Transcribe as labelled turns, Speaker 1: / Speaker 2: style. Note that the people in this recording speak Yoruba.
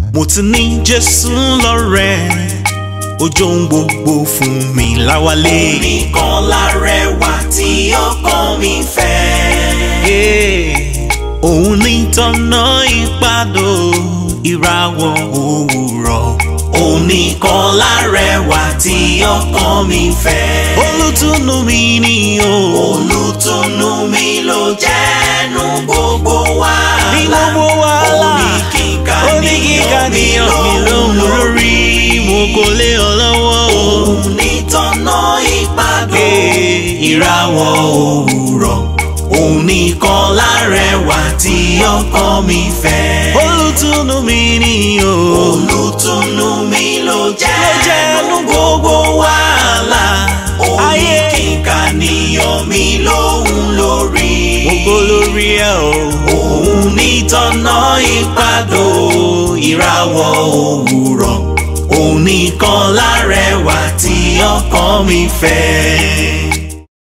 Speaker 1: mo ti ní jésù lọ́rẹ́ ojú ohun gbogbo fún mi láwálé.
Speaker 2: nìkan lárẹwà tí ọkàn mi fẹ́.
Speaker 1: Yeah. òun ní tọ́nà ìpàdó ìràwọ̀ òwúrọ̀.
Speaker 2: òun nìkan lárẹwà tí ọkàn mi fẹ́.
Speaker 1: olùtùnú mi ni o.
Speaker 2: olùtùnú mi ló jẹ́nu gbogbo wàhálà.
Speaker 1: ní gbogbo wàhálà
Speaker 2: ó ní kíkà
Speaker 1: ó ní kíkà
Speaker 2: níyàn
Speaker 1: níyàn mi lóhùn lórí mo kò lè ọ lọ́wọ́ o.
Speaker 2: òun ní tọ́nà ìpàdó
Speaker 1: Eh,
Speaker 2: ìràwọ̀ òwúrọ̀. òun nìkan lárẹwà tí ọkàn mi fẹ́.
Speaker 1: olùtùnú mi ni o.
Speaker 2: olùtùnú mi ló
Speaker 1: ló
Speaker 2: jẹ́nu
Speaker 1: jẹ́nu
Speaker 2: gbogbo wàhálà. ó ní
Speaker 1: Ayé.
Speaker 2: kíkà níyàn mi lóhùn lórí.
Speaker 1: mo kò lórí ẹ o.
Speaker 2: òun ní tọ́nà ìpàdó ìràwọ̀ òwúrọ̀ òun nìkan lárẹwà tí ọkàn mi fẹ́.